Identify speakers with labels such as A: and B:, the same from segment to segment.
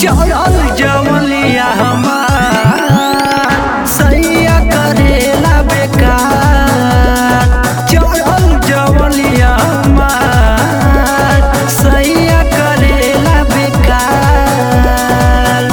A: चढ़ल जवलिया हमार सैया करेला बेकार चढ़ल जवलिया हमार सैया करेला बेकार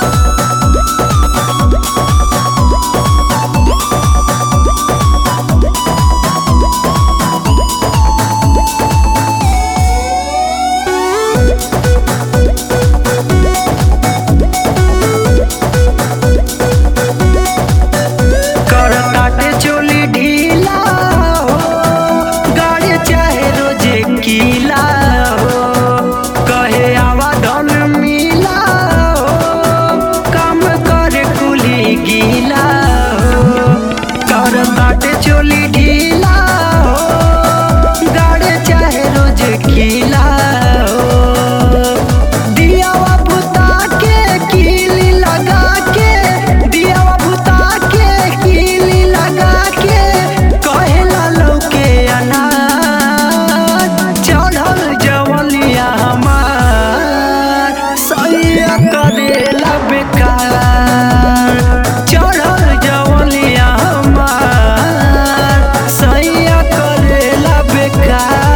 A: करताटे चोली ढीला हो गाड़ी चाहे रोजे कीला हो कहे आवा धन मिला हो काम करे कुली गीला हो करताटे चोली ढीला हो गाड़ी चाहे रोज कीला हो दियावा बुता के कीली लगा के दियावा बुता के कीली लगा के कहेला लौके अनार चढ़ल जवलिया हमार सैया करेला बेकार चढ़ल जवलिया हमार सैया करेला बेकार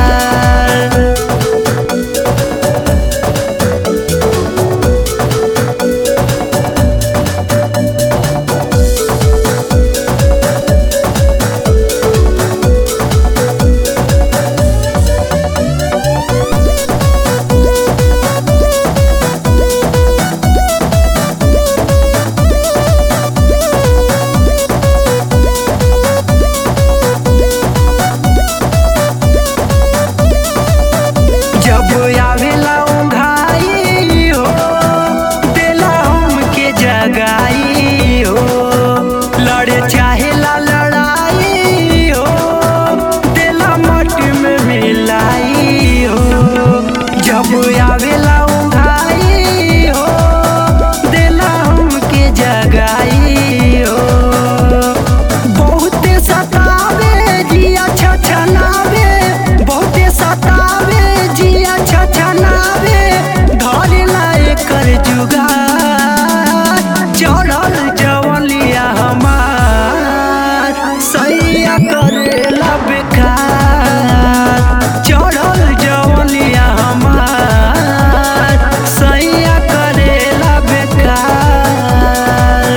A: जब आवेला ओंघाई हो देला हमके जगाई हो लड़े चाहेला लड़ाई हो देला मट में मिलाई हो जब आवेला ओंघाई हो देला हमके जगाई हो बहुते सतावे जिया छछनावे बहुते सतावे जिया छछनावे धरेला एकर जुगार चढ़ल जवलिया हमार सैया करेला बेकार चढ़ल जवलिया हमार सैया करेला बेकार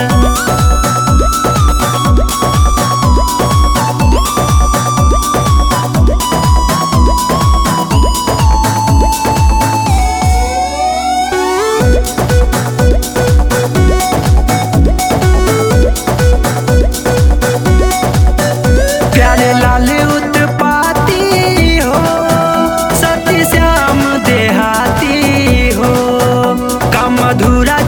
A: प्यारे लाल उत्पाती हो सती श्याम देहाती हो कम अधूरा